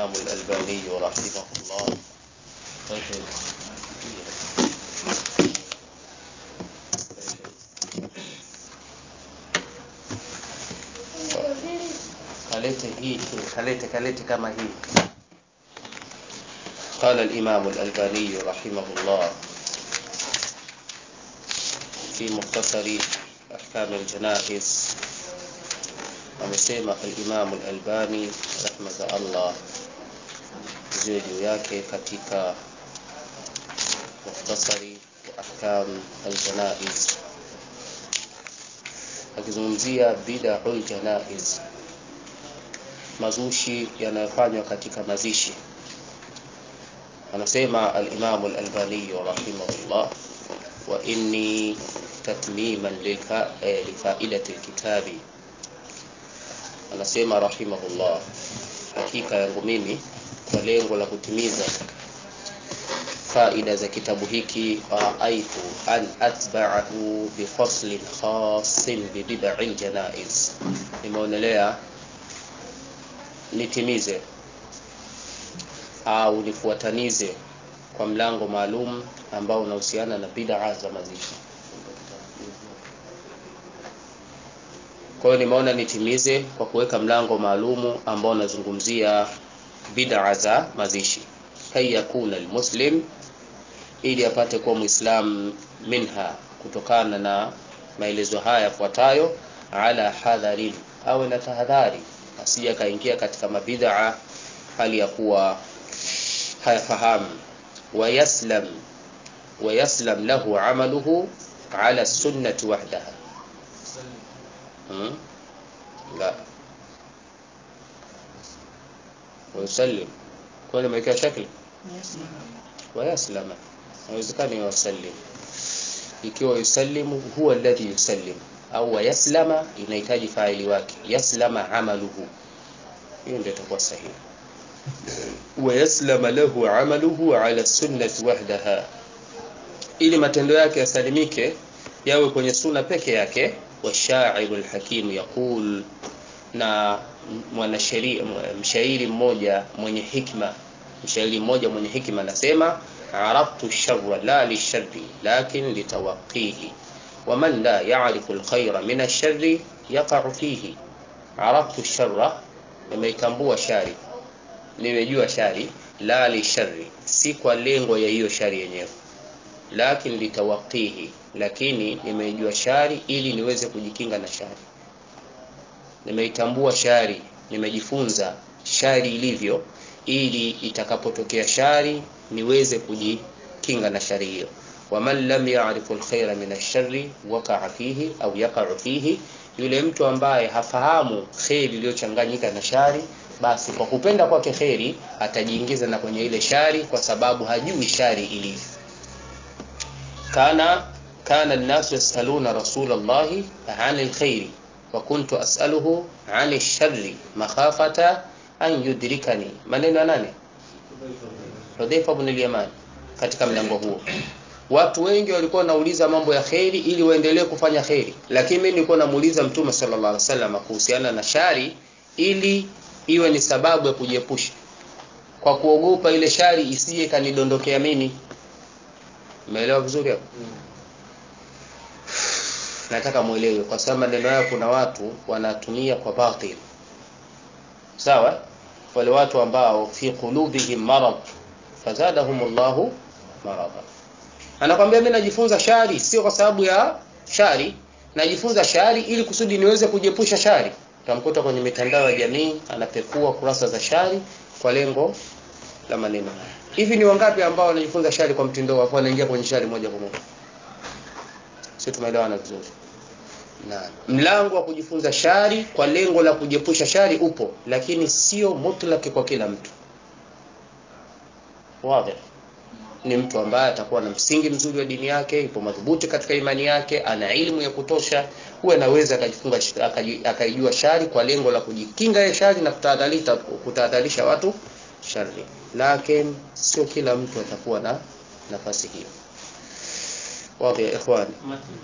الإمام الألباني رحمه الله kalete hii kalete kalete kama hii قال الإمام الألباني رحمه الله في مختصر أحكام الجنائز amesema al-Imam al-Albani rehma za Allah ziwe juu yake katika mukhtasari wa ahkam al-janaiz akizungumzia bid'ul janaiz mazushi yanayofanywa katika mazishi anasema al-Imam al-Albani rahimahullah wa inni tatmiman lifaidati al-kitabi anasema rahimahullah hakika yangu mimi kwa lengo la kutimiza faida za kitabu hiki raaitu an atba'ahu bi faslin khasin bi bid'il janaiz nimeonelea nitimize au nifuatanize kwa mlango maalum ambao unahusiana na bid'a za mazishi kwa hiyo nimeona nitimize kwa kuweka mlango maalumu ambao unazungumzia bid'a za mazishi kai yakuna almuslim ili apate kuwa muislam minha kutokana na maelezo haya yafuatayo ala hadharin awe na tahadhari asije akaingia katika mabid'a hali ya kuwa hayafahamu wayaslam wayaslam lahu amaluhu ala sunnati wahdaha لا ويسلم كل ما يكون شكل ويسلم haiwezekani yusallim ikiwa yusallimu huwa alladhi yusallim au wayaslama inahitaji faili wake yaslama amaluhu hiyo ndio itakuwa sahihi wayaslama lahu amaluhu ala sunnati wahdaha ili matendo yake yasalimike yawe kwenye sunna peke yake والشاعر الحكيم يقول na mwanasheria mshairi mmoja mwenye hikma mshairi mmoja mwenye hikma anasema araftu sharra la lisharri lakin litawaqihi waman la ya'rifu alkhayra min ash-sharri yaqa'u fihi araftu sharra nimeitambua shari nimejua shari la lisharri si kwa lengo ya hiyo shari yenyewe lakin litawaqihi lakini nimeijua shari ili niweze kujikinga na shari nimeitambua shari nimejifunza shari ilivyo ili itakapotokea shari niweze kujikinga na shari hiyo waman lam ya'rifu alkhaira min ash-sharri waqa'a fihi au yaqa'u fihi yule mtu ambaye hafahamu kheri iliyochanganyika na shari basi kwa kupenda kwake kheri atajiingiza na kwenye ile shari kwa sababu hajui shari ilivyo kana كان الناس يسألون رسول الله عن الخير وكنت أسأله عن الشر مخافة أن يدركني maneno nani Hudhaifa ibn al-Yaman katika mlango huo watu wengi walikuwa wanauliza mambo ya kheri ili waendelee kufanya kheri lakini mimi nilikuwa namuuliza mtume sallallahu alaihi wasallam kuhusiana na shari ili iwe ni sababu ya kujiepusha kwa kuogopa ile shari isije kanidondokea mimi umeelewa vizuri hapo mm nataka muelewe kwa sababu maneno hayo kuna watu wanatumia kwa batil sawa wale watu ambao fi qulubihim marad fazadahumullahu marada anakwambia mimi najifunza shari sio kwa sababu ya shari najifunza shari ili kusudi niweze kujiepusha shari utamkuta kwenye mitandao ya jamii anapekua kurasa za shari kwa lengo la maneno hivi ni wangapi ambao wanajifunza shari kwa mtindo wa wanaingia kwenye shari moja kwa moja sio tumeelewana vizuri na mlango wa kujifunza shari kwa lengo la kujiepusha shari upo lakini sio mutlaki kwa kila mtu wazi ni mtu ambaye atakuwa na msingi mzuri wa dini yake ipo madhubuti katika imani yake ana elimu ya kutosha huwa anaweza akajifunga akaijua shari kwa lengo la kujikinga ya shari na kutahadharisha kutahadharisha watu shari lakini sio kila mtu atakuwa na nafasi hiyo wazi ya ikhwani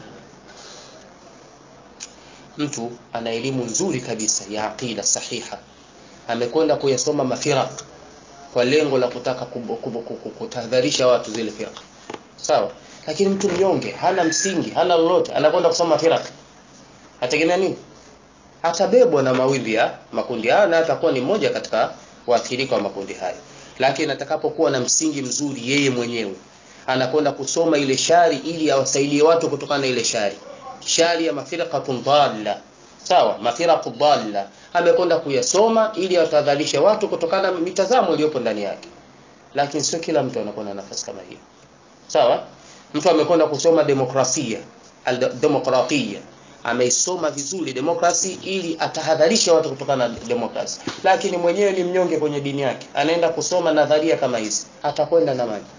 mtu ana elimu nzuri kabisa ya aqida sahiha amekwenda kuyasoma mafiraq kwa lengo la kutaka kutahadharisha watu zile firqa sawa lakini mtu mnyonge hana msingi hana lolote anakwenda kusoma firqa ategemea nini atabebwa na mawimbi ya makundi hayo na atakuwa ni mmoja katika waathirika wa makundi hayo lakini atakapokuwa na msingi mzuri yeye mwenyewe anakwenda kusoma ile shari ili awasaidie watu kutokana na ile shari shari ya mafirqatun dhalla sawa mafiraqu dhalla amekwenda kuyasoma ili atadhalisha watu kutokana na mitazamo iliyopo ndani yake lakini sio kila mtu anakuwa na nafasi kama hiyo sawa mtu amekwenda kusoma demokrasia demokratia ameisoma vizuri demokrasi ili atahadharisha watu kutokana na demokrasi lakini mwenyewe ni mnyonge kwenye dini yake anaenda kusoma nadharia kama hizi atakwenda na maji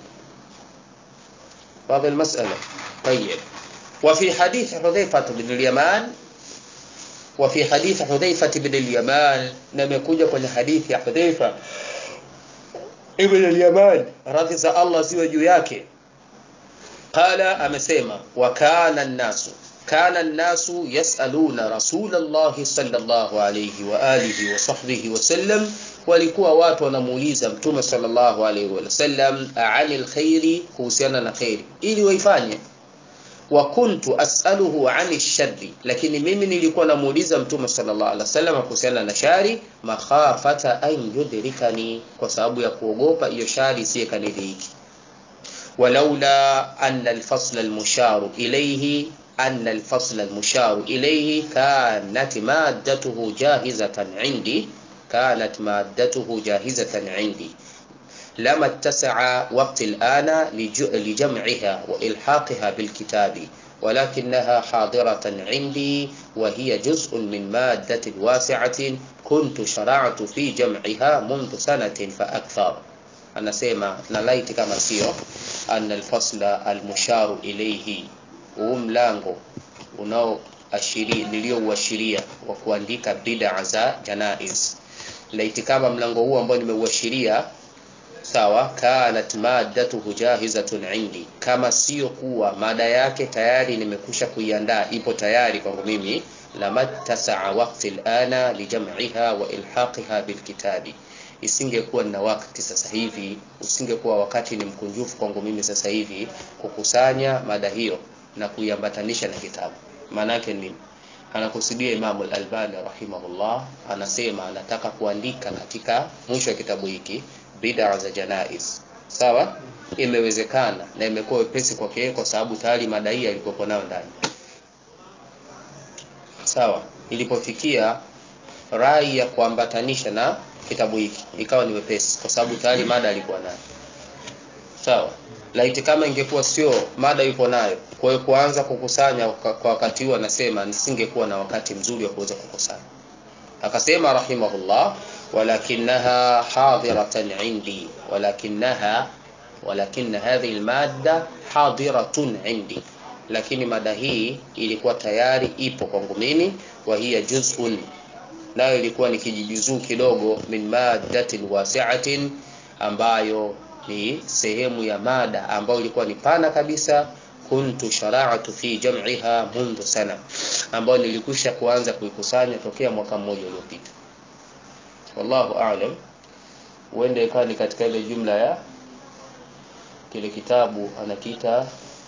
واضح المسألة طيب وفي حديث حذيفة بن اليمان وفي حديث حذيفة بن اليمان لم يكن كل حديث يا حذيفة ابن اليمان رضي الله زي juu yake قال amesema وكان الناس كان الناس يسألون رسول الله صلى الله عليه وآله وصحبه وسلم walikuwa watu wanamuuliza mtume sallallahu alaihi wasallam anil khairi kuhusiana na khairi ili waifanye wa kuntu as'aluhu ani sharri lakini mimi nilikuwa namuuliza mtume sallallahu alaihi wasallam kuhusiana na shari makhafata an yudrikani kwa sababu ya kuogopa hiyo shari isiye kaniliki walaula anna alfasl almushar ilayhi أن الفصل المشار إليه كانت مادته جاهزة عندي كانت مادته جاهزة عندي لما اتسع وقت الآن لجمعها وإلحاقها بالكتاب ولكنها حاضرة عندي وهي جزء من مادة واسعة كنت شرعت في جمعها منذ سنة فأكثر أنا سيما نلايت كما سيو أن الفصل المشار إليه huu mlango unaoashiria niliyouashiria wa kuandika bid'a za janaiz laiti kama mlango huu ambao nimeuashiria sawa kanat maddatuhu jahizatun indi kama sio kuwa mada yake tayari nimekusha kuiandaa ipo tayari kwangu mimi lamattasaa waqti alana lijam'iha wa ilhaqiha bilkitabi isingekuwa na wakati sasa hivi usingekuwa wakati ni mkunjufu kwangu mimi sasa hivi kukusanya mada hiyo na kuiambatanisha na kitabu maana yake ni anakusudia Imam al-Albani rahimahullah anasema anataka kuandika katika mwisho wa kitabu hiki bid'a za janaiz sawa imewezekana na imekuwa wepesi kwake kwa sababu tayari madai yalikuwa nayo ndani sawa ilipofikia rai ya kuambatanisha na kitabu hiki ikawa ni wepesi kwa sababu tayari mada alikuwa nayo sawa laiti kama ingekuwa sio mada yupo nayo kwa hiyo kuanza kukusanya kwa wakati huo anasema nisingekuwa na wakati mzuri wa kuweza kukusanya akasema rahimahullah walakinaha hadiratan indi walakinaha walakin hadhihi almadda hadiratun indi lakini mada hii ilikuwa tayari ipo kwangu mimi wa hiya juz'un nayo ilikuwa ni kijijuzuu kidogo min maddatin wasi'atin ambayo ni sehemu ya mada ambayo ilikuwa ni pana kabisa kuntu shara'atu fi jam'iha mundu sana ambayo nilikwisha kuanza kuikusanya tokea mwaka mmoja uliopita wallahu a'lam uende ikawa ni katika ile jumla ya kile kitabu anakiita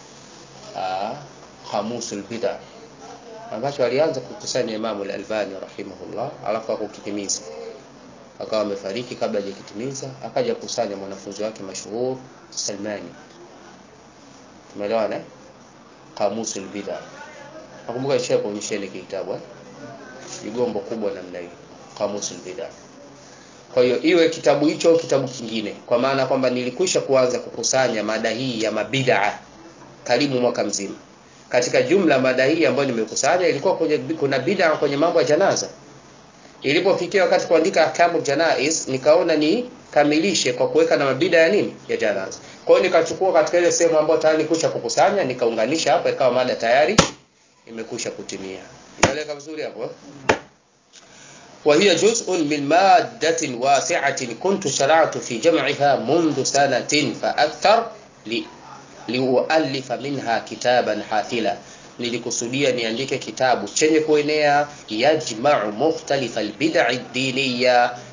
khamusul bid'a ambacho alianza kukusanya Imam al-Albani rahimahullah alafu akukitimiza akawa amefariki kabla hajakitimiza akaja kusanya mwanafunzi wake mashuhur Salmani tumeelewana kamusul bid'a nakumbuka isha kuonyesha ile kitabu eh jigombo kubwa namna hiyo kamusul bid'a kwa hiyo iwe kitabu hicho kitabu kingine kwa maana kwamba nilikwisha kuanza kukusanya mada hii ya mabid'a karibu mwaka mzima katika jumla mada hii ambayo nimekusanya ilikuwa kwenye, kuna bid'a kwenye mambo ya janaza ilipofikia wakati kuandika ahkamu janaiz nikaona ni kamilishe kwa kuweka na mabida ya nini ya janaza kwa hiyo nikachukua katika ile sehemu ambayo tayari nikusha kukusanya nikaunganisha hapa ikawa mada tayari imekusha kutimia inaeleka vizuri hapo وهي جزء من مادة واسعة كنت شرعت في جمعها منذ سنة فأكثر لأؤلف منها كتابا حافلا nilikusudia niandike kitabu chenye kuenea yajma'u mukhtalifa albid'i diniya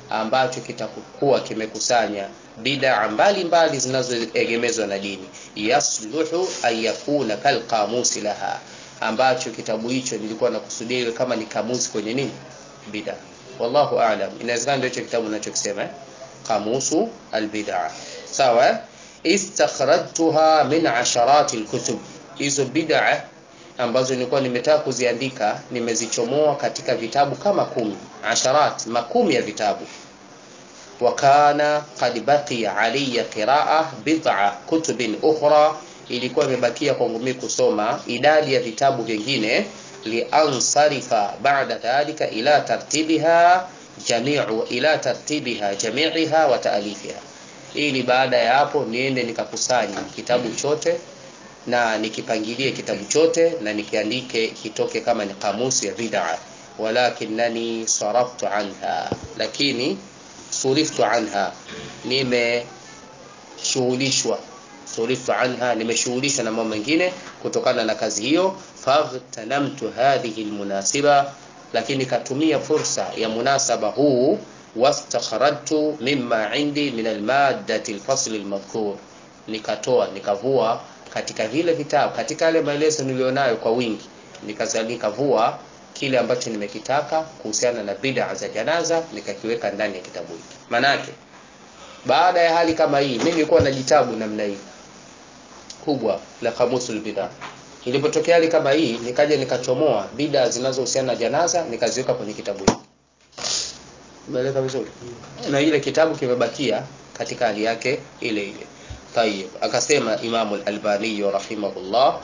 ambacho kitakuwa kimekusanya bid'a mbalimbali zinazoegemezwa na dini yasluhu an yakuna kalqamusi laha ambacho kitabu hicho nilikuwa nakusudia kama ni kamusi kwenye nini bid'a wallahu a'lam inawezekana ndio hicho kitabu ninachokisema eh? qamusu albid'a sawa eh? istakhrajtuha min asharati alkutub hizo bid'a ambazo nilikuwa nimetaka kuziandika nimezichomoa katika vitabu kama kumi asharat makumi ya vitabu wakana qad baqiya alayya qiraa bid'a kutubin ukhra ilikuwa imebakia kwangu mimi kusoma idadi ya vitabu vingine liansarifa ba'da dhalika ila tartibiha jami'u ila tartibiha jami'iha wa ta'alifiha ili baada ya hapo niende nikakusanya kitabu chote na nikipangilie kitabu chote na nikiandike kitoke kama ni kamusi ya bid'a walakinani saraftu anha lakini suriftu anha nimeshughulishwa suriftu anha nimeshughulishwa na mambo mengine kutokana na kazi hiyo faghtanamtu hadhihi almunasiba lakini katumia fursa ya munasaba huu wastakhrajtu mimma indi min almaddati alfasl almadhkur nikatoa nikavua katika vile vitabu katika yale maelezo nilionayo kwa wingi nikavua kile ambacho nimekitaka kuhusiana na bid'a za janaza nikakiweka ndani ya kitabu hiki manake baada ya hali kama hii mimi nilikuwa na jitabu namna hii kubwa la kamusul bid'a ilipotokea hali kama hii nikaja nikachomoa bid'a zinazohusiana na janaza nikaziweka kwenye kitabu hiki umeeleka vizuri na ile kitabu kimebakia katika hali yake ile ile طيب akasema Imam al-Albani rahimahullah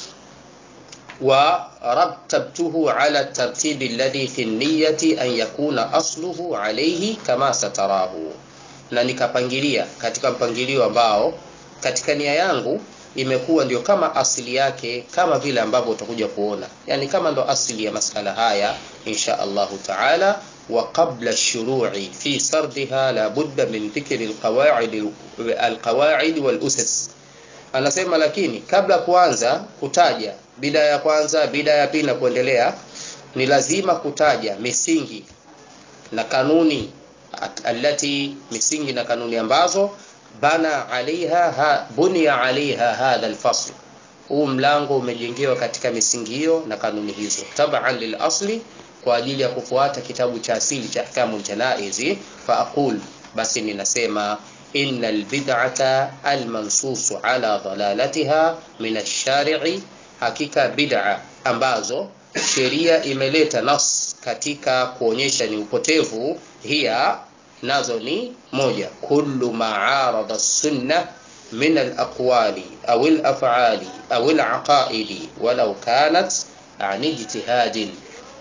ورتبته على الترتيب الذي في النية أن يكون أصله عليه كما ستراه na nikapangilia katika mpangilio ambao katika nia yangu imekuwa ndio kama asili yake kama vile ambavyo utakuja kuona yani kama ndo asili ya masala haya insha Allahu taala wa qabla ash-shuru'i fi sardiha la budda min dhikri al-qawa'id al-qawa'id wal-usas anasema lakini kabla kuanza kutaja bida ya kwanza bida ya pili na kuendelea ni lazima kutaja misingi na kanuni alati misingi na kanuni ambazo bana alaiha ha, bunia alaiha hadha alfasl huu mlango umejengewa katika misingi hiyo na kanuni hizo taban lilasli kwa ajili ya kufuata kitabu cha asili cha ahkamu janaizi fa aqul basi ninasema inna albid'ata almansusu ala dhalalatiha min ash-shari'i hakika bid'a ambazo sheria imeleta nas katika kuonyesha ni upotevu hiya nazo ni moja kullu ma'arada sunna min al-aqwali aw al-af'ali aw al-aqaidi walau kanat an ijtihadin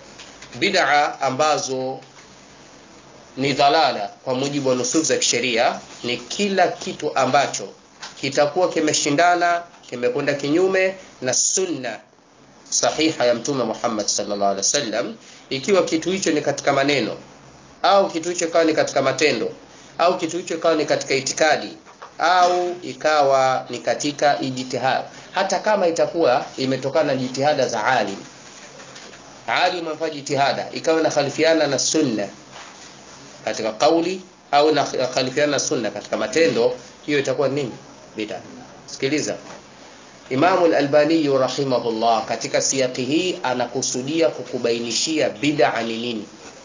bid'a ambazo ni dhalala kwa mujibu wa nusus za kisheria ni kila kitu ambacho kitakuwa kimeshindana kimekwenda kinyume na sunna sahiha ya mtume Muhammad sallallahu alaihi wasallam ikiwa kitu hicho ni katika maneno au kitu hicho ikawa ni katika matendo au kitu hicho ikawa ni katika itikadi au ikawa ni katika ijtihad hata kama itakuwa imetokana na jitihada za alim alim amefanya jitihada ikawa inakhalifiana na sunna katika kauli au inakhalifiana na sunna katika matendo hiyo itakuwa nini bid'a sikiliza Imamu al-Albani rahimahullah katika siyaki hii anakusudia kukubainishia bid'a ni nini.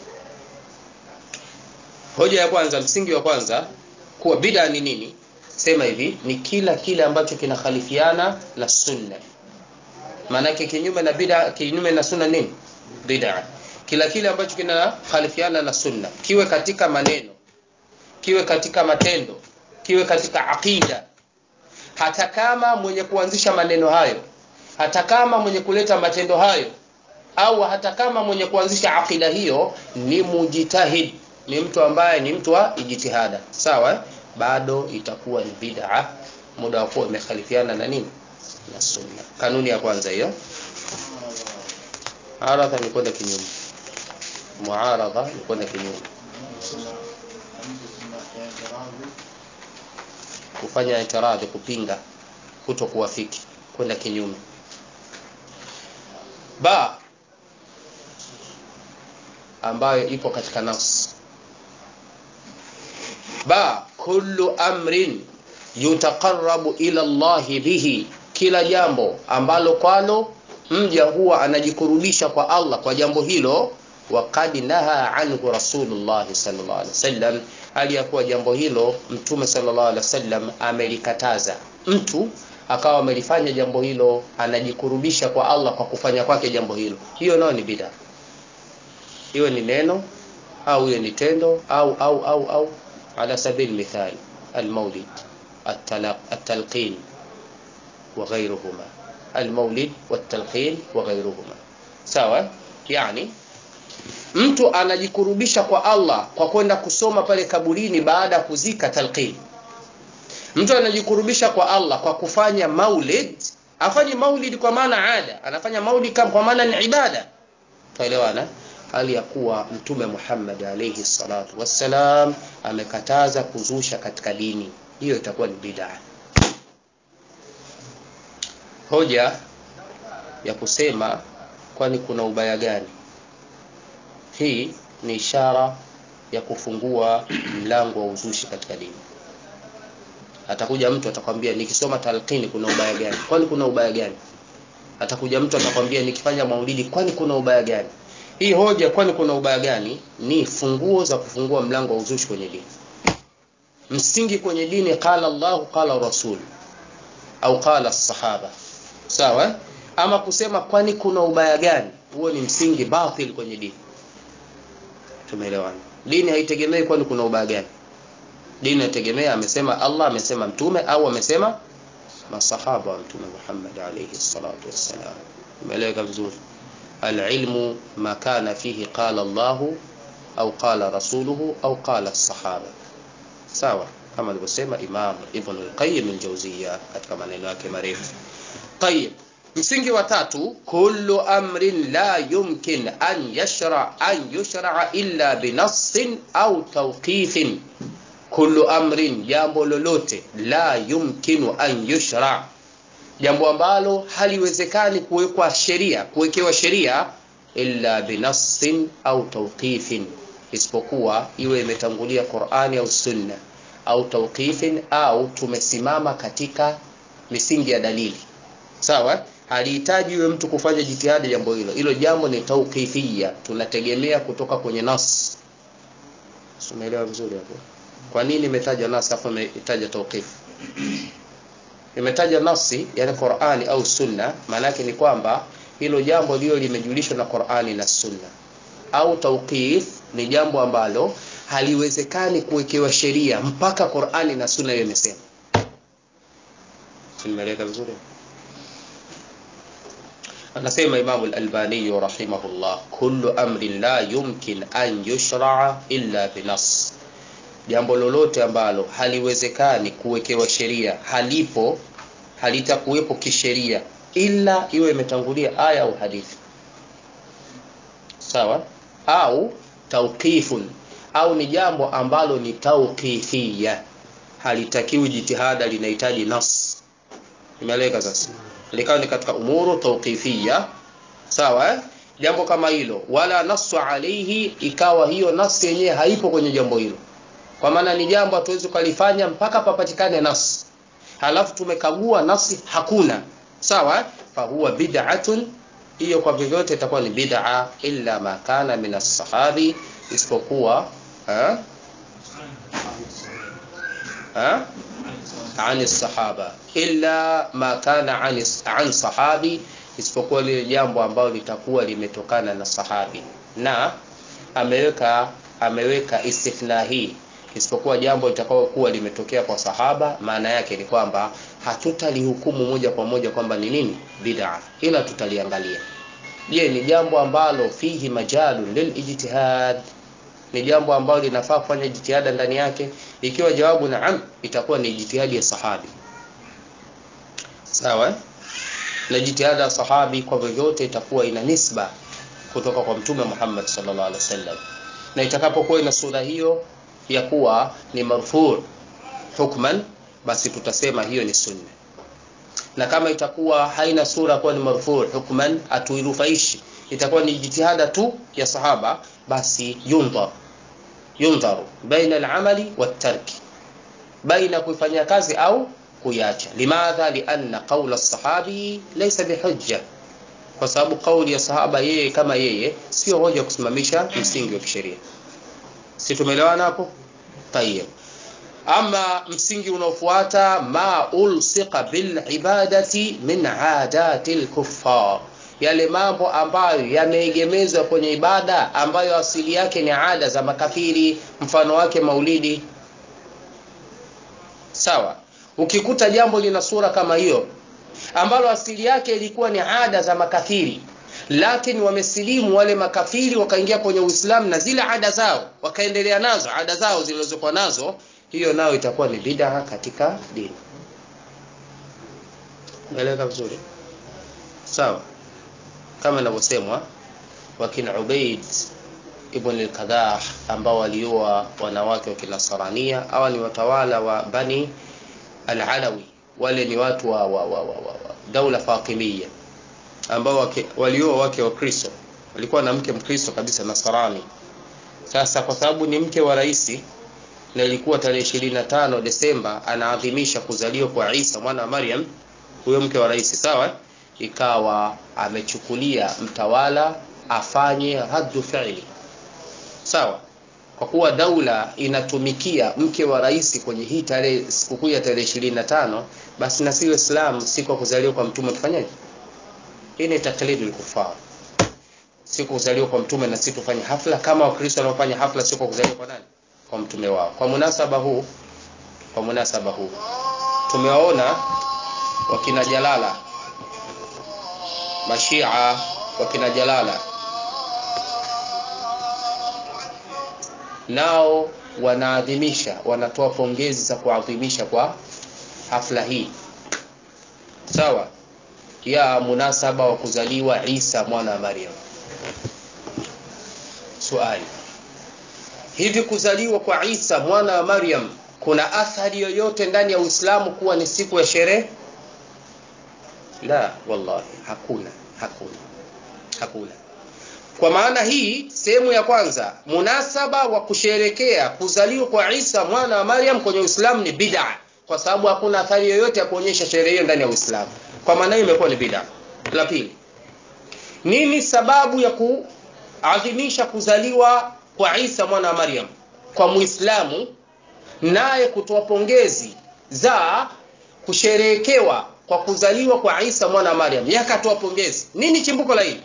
Hoja ya kwanza, msingi wa kwanza kuwa bid'a ni nini? Sema hivi, ni kila kile ambacho kinakhalifiana na sunna. Maanake kinyume na bid'a, kinyume na sunna nini? Bid'a. Kila kile ambacho kinakhalifiana na sunna, kiwe katika maneno, kiwe katika matendo, kiwe katika aqida, hata kama mwenye kuanzisha maneno hayo hata kama mwenye kuleta matendo hayo au hata kama mwenye kuanzisha akida hiyo ni mujitahid ni mtu ambaye ni mtu wa ijtihada sawa eh? bado itakuwa ni bid'a muda wa kuwa imekhalifiana na nini na sunna kanuni ya kwanza hiyo aradha ni kwenda kinyume muaradha ni kwenda kinyume kufanya itiradhi kupinga kuto kuwafiki kwenda kinyume ba ambayo ipo katika nafsi ba kullu amrin yutaqarrabu ila Allahi bihi kila jambo ambalo kwalo mja huwa anajikurubisha kwa Allah kwa jambo hilo waqad naha anhu rasulullah sallallahu alaihi wasallam aliyakuwa jambo hilo mtume sallallahu alaihi wasallam amelikataza mtu akawa amelifanya jambo hilo anajikurubisha kwa Allah kwa kufanya kwake jambo hilo hiyo nayo ni bid'a hiyo ni neno au hiyo ni tendo au au au au ala sabil mithal almaulid التلقين وغيرهما المولد والتلقين وغيرهما sawa yani mtu anajikurubisha kwa Allah kwa kwenda kusoma pale kaburini baada ya kuzika talqin mtu anajikurubisha kwa Allah kwa kufanya maulid afanye maulid kwa maana ada anafanya maulid kama kwa maana ni ibada tuelewana hali ya kuwa mtume Muhammad alayhi salatu wassalam amekataza kuzusha katika dini hiyo itakuwa ni bid'a hoja ya kusema kwani kuna ubaya gani hii ni ishara ya kufungua mlango wa uzushi katika dini atakuja mtu atakwambia nikisoma talqini kuna ubaya gani kwani kuna ubaya gani atakuja mtu atakwambia nikifanya maulidi kwani kuna ubaya gani hii hoja kwani kuna ubaya gani ni funguo za kufungua mlango wa uzushi kwenye dini msingi kwenye dini qala Allah qala rasul au qala sahaba sawa ama kusema kwani kuna ubaya gani huo ni msingi batil kwenye dini tumeelewana dini haitegemei kwani kuna ubaya gani dini inategemea amesema Allah amesema mtume au amesema masahaba wa mtume Muhammad alayhi salatu wassalam umeeleweka vizuri العلم ما كان فيه قال الله أو قال رسوله أو قال الصحابة sawa kama alivyosema Imam Ibn al-Qayyim al-Jawziyya katika maneno yake marefu. Tayyib. Msingi wa tatu, kullu amrin la yumkin an yashra an yushra illa binassin au tawqifin. Kullu amrin, jambo lolote la yumkinu an yushra, jambo ambalo haliwezekani kuwekwa sheria, kuwekewa sheria illa binassin au tawqifin isipokuwa iwe imetangulia Qur'ani au Sunna au tawqifin au tumesimama katika misingi ya dalili sawa halihitaji yule mtu kufanya jitihada jambo hilo hilo jambo ni tawqifia tunategemea kutoka kwenye nas umeelewa vizuri hapo kwa nini imetaja nas afu imetaja tawqif imetaja nasi yani Qur'ani au Sunna maana yake ni kwamba hilo jambo lilo limejulishwa na Qur'ani na Sunna au tawqif ni jambo ambalo haliwezekani kuwekewa sheria mpaka Qur'ani na Sunna hiyo imesema. Nimeeleka vizuri? Anasema Imam al-Albani rahimahullah, kullu amrin la yumkin an yushra'a illa binas, jambo lolote ambalo haliwezekani kuwekewa sheria, halipo halitakuwepo kisheria ila iwe imetangulia aya au hadithi. Sawa? Au tawqifun au ni jambo ambalo ni tawqifia halitakiwi jitihada linahitaji nas imeeleka sasa likawa ni katika umuru tawqifia sawa eh? jambo kama hilo wala nasu alaihi ikawa hiyo nasi yenyewe haipo kwenye jambo hilo kwa maana ni jambo hatuwezi kulifanya mpaka papatikane nas halafu tumekagua nasi hakuna sawa eh? fahuwa bid'atun hiyo kwa vyovyote itakuwa ni bid'a illa ma kana min as-sahabi isipokuwa ha ha ani sahaba illa ma kana ani an sahabi isipokuwa lile jambo ambalo litakuwa limetokana na sahabi na ameweka ameweka istithna hii isipokuwa jambo litakao kuwa limetokea kwa sahaba maana yake ni kwamba hatutalihukumu moja kwa moja kwamba ni nini bid'a ila tutaliangalia je ni jambo ambalo fihi majalun lilijtihad ni jambo ambalo linafaa kufanya jitihada ndani yake ikiwa jawabu naam itakuwa ni jitihadi ya sahabi sawa na jitihada ya sahabi kwa vyovyote itakuwa ina nisba kutoka kwa mtume Muhammad sallallahu alaihi wasallam na itakapokuwa ina sura hiyo ya kuwa ni marfu hukman basi tutasema hiyo ni sunna na kama itakuwa haina sura kuwa ni marfu hukman atuirufaishi itakuwa ni jitihada tu ya sahaba basi yundhar yundharu baina al-amali wat-tarki baina kuifanyia kazi au kuiacha limadha lianna qaula sahabi laysa bihujja kwa sababu kauli ya sahaba yeye kama yeye sio hoja kusimamisha msingi wa kisheria si tumeelewana hapo tayeb ama msingi unaofuata ma ulsiqa bil ibadati min adati al yale mambo ambayo yameegemezwa kwenye ibada ambayo asili yake ni ada za makafiri mfano wake maulidi sawa ukikuta jambo lina sura kama hiyo ambalo asili yake ilikuwa ni ada za makafiri lakini wamesilimu wale makafiri wakaingia kwenye Uislamu na zile ada zao wakaendelea nazo ada zao zilizokuwa nazo hiyo nayo itakuwa ni bid'a katika dini Umeeleka vizuri sawa kama inavyosemwa wakina Ubaid ibn al-Qadah ambao walioa wanawake wa Kinasarania hawa ni watawala wa Bani al-Alawi wale ni watu wa, wa, wa, wa, wa, wa daula Fatimiyya ambao walioa wake wa Kristo walikuwa na mke Mkristo kabisa Nasarani sasa kwa sababu ni mke wa rais na ilikuwa tarehe 25 Desemba anaadhimisha kuzaliwa kwa Isa mwana wa Maryam huyo mke wa rais sawa ikawa amechukulia mtawala afanye haddu fi'li sawa kwa kuwa daula inatumikia mke wa rais kwenye hii tarehe sikukuu ya tarehe 25 basi na sisi Waislamu siku ya kuzaliwa kwa mtume tufanyaje hii ni taklidul kufar siku kuzaliwa kwa mtume na sisi tufanye hafla kama wakristo wanaofanya hafla siku kuzaliwa kwa nani kwa mtume wao kwa munasaba huu kwa munasaba huu tumewaona wakina Jalala mashia wakina Jalala nao wanaadhimisha wanatoa pongezi za kuadhimisha kwa hafla hii sawa ya munasaba wa kuzaliwa Isa mwana wa Maryam swali hivi kuzaliwa kwa Isa mwana wa Maryam kuna athari yoyote ndani ya Uislamu kuwa ni siku ya sherehe la wallahi hakuna hakuna hakuna kwa maana hii sehemu ya kwanza munasaba wa kusherekea kuzaliwa kwa Isa mwana wa Maryam kwenye Uislamu ni bid'a kwa sababu hakuna athari yoyote ya kuonyesha sherehe hiyo ndani ya Uislamu kwa maana hiyo imekuwa ni bid'a la pili nini sababu ya kuadhimisha kuzaliwa kwa Isa mwana wa Maryam kwa Muislamu naye kutoa pongezi za kusherehekewa kwa kuzaliwa kwa Isa mwana wa Maryam yakatoa pongezi nini chimbuko la hili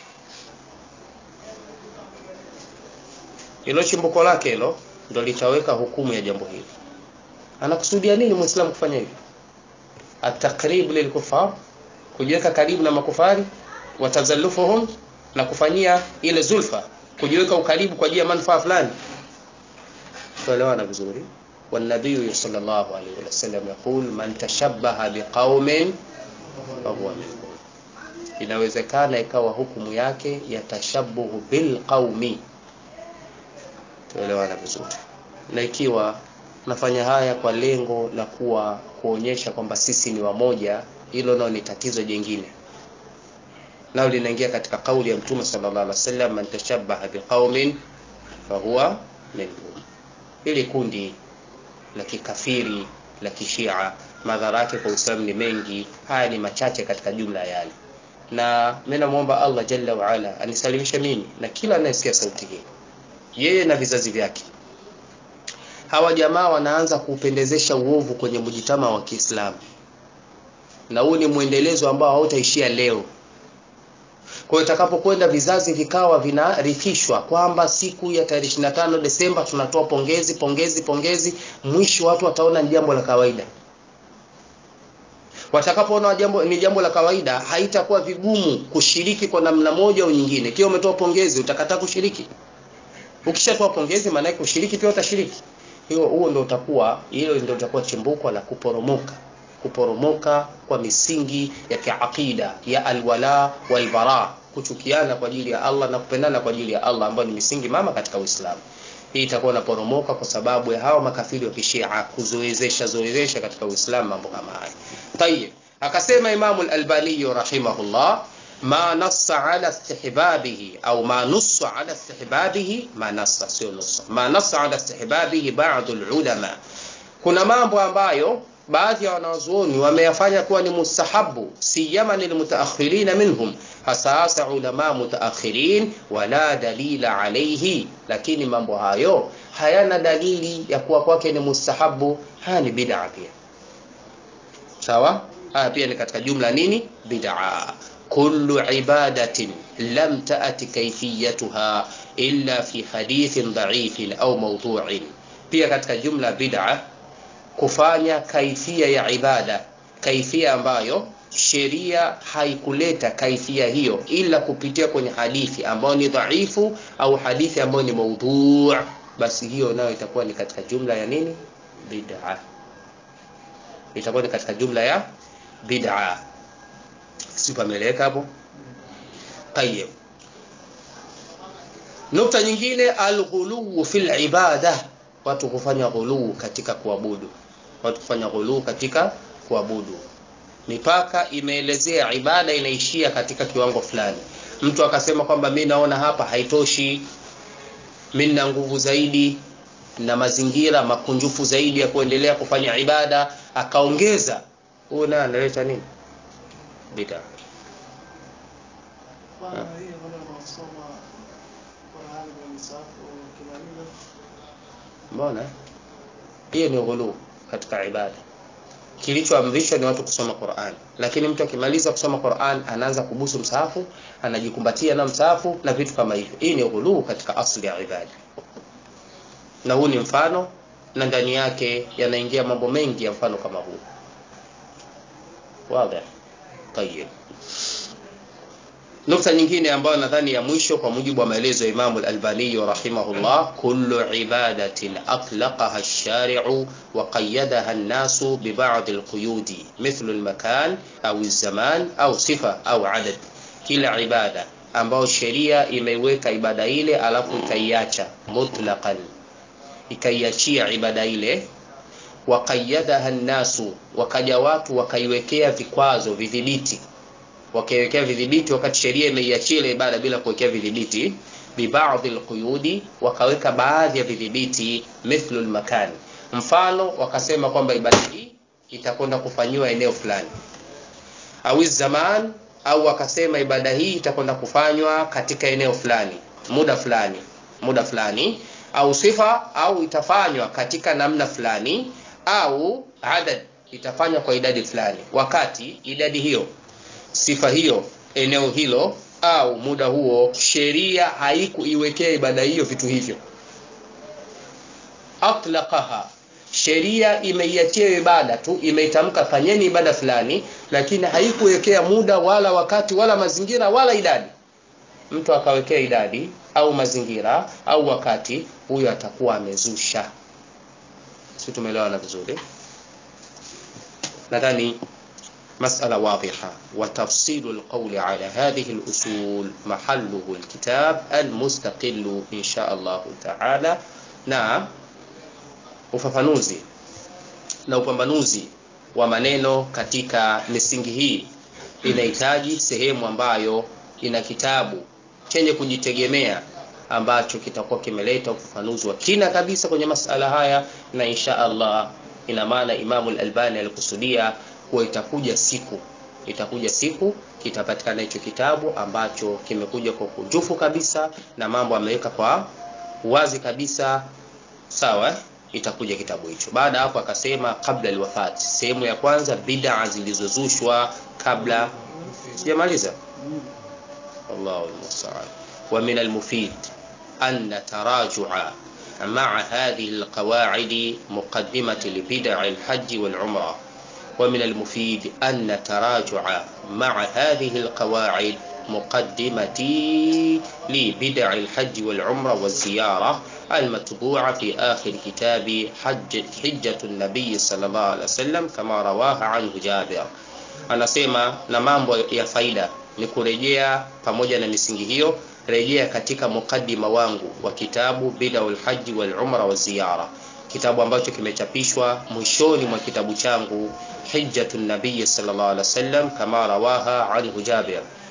hilo chimbuko lake hilo ndo litaweka hukumu ya jambo hili anakusudia nini muislamu kufanya hivi atakrib lilkufar kujiweka karibu na makufari watazallufuhum na kufanyia ile zulfa kujiweka ukaribu kwa ajili ya manufaa fulani tuelewana vizuri والنبي صلى الله عليه وسلم يقول من تشبه بقوم فهو منهم inawezekana ikawa hukumu yake yatashabuhu bilqaumi tuelewana vizuri na ikiwa nafanya haya kwa lengo la kuwa kuonyesha kwamba sisi ni wamoja hilo nao ni tatizo jingine nao linaingia katika kauli ya mtume sallallahu alaihi wasallam man tashabbaha biqaumin fahuwa minhum ili kundi la kikafiri la kishia madhara yake kwa Uislamu ni mengi haya ni machache katika jumla yale na mimi namuomba Allah jalla wa ala anisalimishe mimi na kila anayesikia sauti hii yeye na vizazi vyake hawa jamaa wanaanza kuupendezesha uovu kwenye mjitama wa Kiislamu na huu ni mwendelezo ambao hautaishia leo kwa hiyo itakapokwenda vizazi vikawa vinarithishwa kwamba siku ya tarehe 25 Desemba tunatoa pongezi pongezi pongezi mwisho watu wataona ni jambo la kawaida watakapoona jambo ni jambo la kawaida haitakuwa vigumu kushiriki kwa namna moja au nyingine kiwa umetoa pongezi utakataa kushiriki ukishatoa pongezi maana yake ushiriki pia utashiriki hiyo huo ndio utakuwa hilo ndio utakuwa chimbuko la kuporomoka kuporomoka kwa misingi ya kiakida ya alwala walbara kuchukiana kwa ajili ya Allah na kupendana kwa ajili ya Allah ambayo ni misingi mama katika Uislamu hii itakuwa inaporomoka kwa sababu ya hawa makafiri wa kishia kuzoezesha zoezesha katika Uislamu mambo kama haya tayeb akasema Imamu al-Albani rahimahullah ma nassa ala istihbabihi au ma nussa ala istihbabihi ma nassa sio nussa ma nassa ala istihbabihi ba'd ulama kuna mambo ambayo baadhi ya wanazuoni wameyafanya kuwa ni mustahabu siyama lilmutaakhirina minhum hasa hasa ulama mutaakhirin wala dalila alayhi lakini mambo hayo hayana dalili ya kuwa kwake ni mustahabu haya ni bid'a pia sawa haya pia ni katika jumla nini bid'a kullu ibadatin lam taati kayfiyatuha illa fi hadithin dha'ifin au mawdu'in pia katika jumla bid'a kufanya kaifia ya ibada kaifia ambayo sheria haikuleta kaifia hiyo ila kupitia kwenye hadithi ambayo ni dhaifu au hadithi ambayo ni maudhu basi hiyo nayo itakuwa ni katika jumla ya nini bid'a itakuwa ni katika jumla ya bid'a si pameleka hapo tayeb nukta nyingine alghuluu fil ibada watu kufanya ghuluu katika kuabudu watu kufanya ghuluu katika kuabudu mipaka imeelezea ibada inaishia katika kiwango fulani mtu akasema kwamba mi naona hapa haitoshi mi nina nguvu zaidi na mazingira makunjufu zaidi ya kuendelea kufanya ibada akaongeza huyu naye analeta nini bida mbona hiyo ni ghuluu katika ibada kilichoamrishwa ni watu kusoma Qur'an lakini mtu akimaliza kusoma Qur'an anaanza kubusu msahafu anajikumbatia na msahafu na vitu kama hivyo hii ni ghuluu katika asli ya ibada na huu ni mfano na ndani yake yanaingia mambo mengi ya mfano kama huu wazi tayeb nukta nyingine ambayo nadhani ya mwisho kwa mujibu wa maelezo ya Imam al-Albani rahimahullah kullu ibadatin atlaqaha ash-shari'u wa qayyadaha an-nasu bi ba'd al-quyudi mithlu al-makan au az-zaman au sifa au adad kila ibada ambayo sheria imeiweka ibada ile alafu ikaiacha mutlaqan ikaiachia ibada ile wa qayyadaha an-nasu wakaja watu wakaiwekea vikwazo vidhibiti wakaiwekea vidhibiti wakati sheria imeiachia ile ibada bila kuwekea vidhibiti bibadhi alquyudi wakaweka baadhi ya vidhibiti mithlu almakan mfano wakasema kwamba ibada hii itakwenda kufanyiwa eneo fulani au zaman au wakasema ibada hii itakwenda kufanywa katika eneo fulani muda fulani muda fulani au sifa au itafanywa katika namna fulani au adad itafanywa kwa idadi fulani wakati idadi hiyo sifa hiyo eneo hilo au muda huo sheria haikuiwekea ibada hiyo vitu hivyo atlaqaha sheria imeiachia ibada tu imeitamka fanyeni ibada fulani lakini haikuwekea muda wala wakati wala mazingira wala idadi mtu akawekea idadi au mazingira au wakati huyo atakuwa amezusha si tumeelewana vizuri nadhani مسألة واضحة وتفصيل القول على هذه الأصول محله الكتاب المستقل إن شاء الله تعالى نعم ufafanuzi na upambanuzi wa maneno katika misingi hii inahitaji sehemu ambayo ina kitabu chenye kujitegemea ambacho kitakuwa kimeleta ufafanuzi wa kina kabisa kwenye masala haya na insha Allah ina maana Imamu al-Albani alikusudia kuwa itakuja siku itakuja siku kitapatikana hicho kitabu ambacho kimekuja kwa kujufu kabisa na mambo ameweka kwa wazi kabisa sawa itakuja kitabu hicho baada hapo akasema kabla alwafati sehemu ya kwanza bid'a zilizozushwa kabla sijamaliza Allahu musta'an wa min almufid an taraju'a مع هذه القواعد مقدمة لبدع الحج والعمرة ومن المفيد أن نتراجع مع هذه القواعد مقدمتي لبدع الحج والعمرة والزيارة المطبوعة في آخر كتاب حج حجة النبي صلى الله عليه وسلم كما رواها عنه جابر anasema na mambo ya faida ni kurejea pamoja na misingi hiyo rejea katika mukaddima wangu wa kitabu bidaul haji wal umra wa ziyara kitabu ambacho kimechapishwa mwishoni mwa kitabu changu hijjatun nabiy sallallahu alaihi wasallam kama rawaha anhu Jabir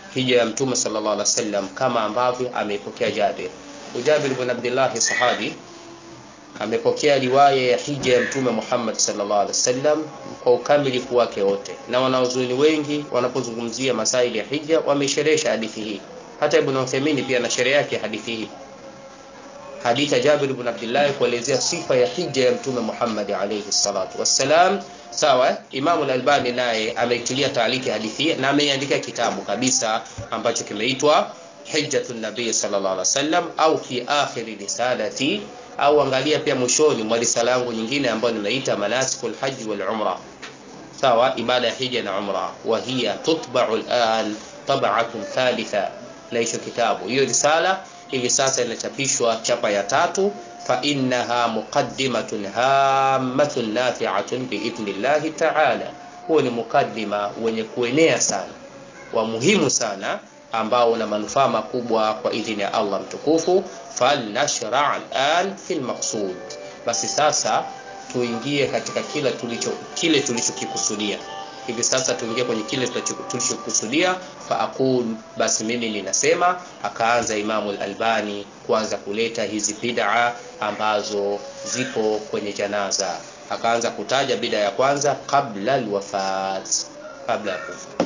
hija ya mtume sallallahu alaihi wasallam kama ambavyo ameipokea Jabir. Jabir ibn Abdullah sahabi amepokea riwaya ya hija ya mtume Muhammad sallallahu alaihi wasallam kwa ukamilifu wake wote, na wanaozuni wengi wanapozungumzia masaili ya hija wamesherehesha hadithi hii. Hata Ibn Uthaymeen pia na sherehe yake hadithi hii, hadithi ya Jabir ibn Abdullah kuelezea sifa ya hija ya mtume Muhammad alayhi salatu wassalam. Sawa, Imamu al-Albani naye ameitilia taaliki hadithi hii na ameiandika kitabu kabisa ambacho kimeitwa Hijjatun Nabii sallallahu alaihi wasallam au fi akhiri risalati au angalia pia mwishoni mwa risala yangu nyingine ambayo nimeita manasikul hajj wal umra sawa ibada ya hija na umra wa hiya tutba'u al'an tab'atun thalitha na hicho kitabu hiyo risala hivi sasa inachapishwa chapa ya tatu fa innaha muqaddimatun hammatun nafi'atun biidhnillahi ta'ala huo ni mukaddima wenye kuenea sana wa muhimu sana ambao una manufaa makubwa kwa idhini ya Allah mtukufu falnashra al'an fil maqsud basi sasa tuingie katika kila tulicho kile tulichokikusudia hivi sasa tuingie kwenye kile tulichokusudia fa aqul basi mimi ninasema akaanza imamu al-albani kuanza kuleta hizi bid'a ambazo zipo kwenye janaza akaanza kutaja bid'a ya kwanza kabla al-wafat kabla ya kufa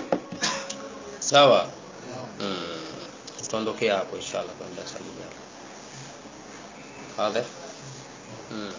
sawa mm. tutaondokea hapo inshallah kwa muda sahihi واضح امم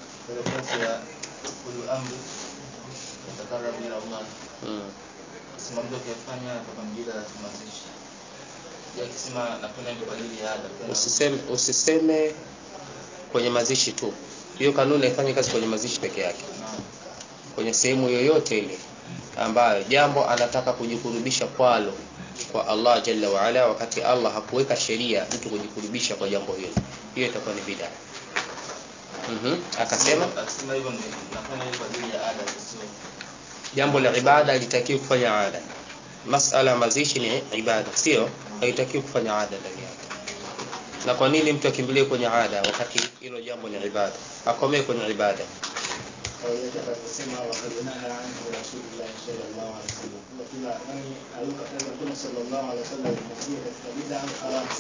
كل امر يتقرب الى الله امم simamdo kuyafanya pakamjida mazishi yakisema napenda kwa ajili ya ada usiseme usiseme kwenye mazishi tu hiyo kanuni haifanye kazi kwenye mazishi peke yake kwenye sehemu yoyote ile ambayo jambo anataka kujikurubisha kwalo kwa Allah jalla wa ala wakati Allah hakuweka sheria mtu kujikurubisha kwa jambo hilo hiyo itakuwa ni bid'a mhm akasema akisema hivyo nafanya hivyo kwa ajili ya ada sio jambo la ibada litakiwa kufanya ada masala mazishi ni ibada sio haitakiwi kufanya ada ndani yake na kwa nini mtu akimbilie kwenye ada wakati hilo jambo ni ibada akomee kwenye ibada kawaida kusema wakati naha anhu rasulullah sallallahu alaihi wasallam kwa kila nani aliyokataza mtume sallallahu alaihi wasallam kuingia katika bid'a au haram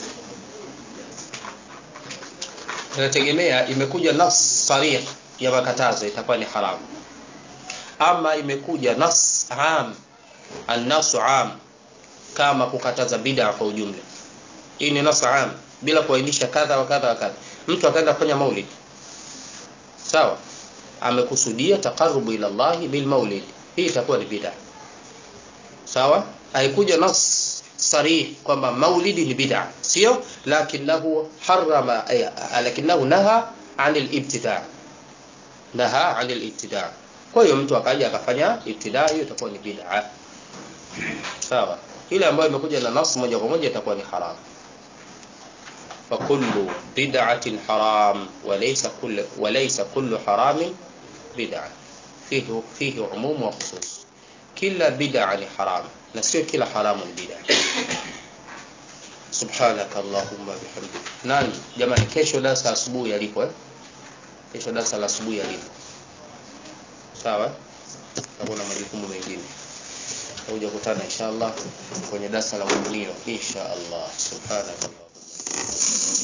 inategemea imekuja nas sarih ya makatazo itakuwa ni haramu ama imekuja nas am annasu am kama kukataza bid'a kwa ujumla hii ni nas am bila kuainisha kadha wa kadha wa kadha mtu akaenda kufanya maulid sawa amekusudia taqarrubu ila Allah bil maulid hii itakuwa ni bid'a sawa haikuja nas sarih kwamba maulidi ni bid'a sio lakinahu harama lakinahu naha anil ibtida naha anil ibtida kwa hiyo mtu akaja akafanya ibtida hiyo itakuwa ni bid'a sawa ile ambayo imekuja na nas moja kwa moja itakuwa ni haram فكل بدعة حرام وليس كل وليس كل حرام بدعة فيه فيه عموم وخصوص كلا بدعة حرام نسير كلا حرام بدعة سبحانك اللهم بحمدك nani jamani kesho darasa asubuhi yalipo eh kesho darasa la asubuhi yalipo sawa hakuna majukumu mengine tutakuja kutana inshallah kwenye darasa la mwenyewe inshallah subhanaka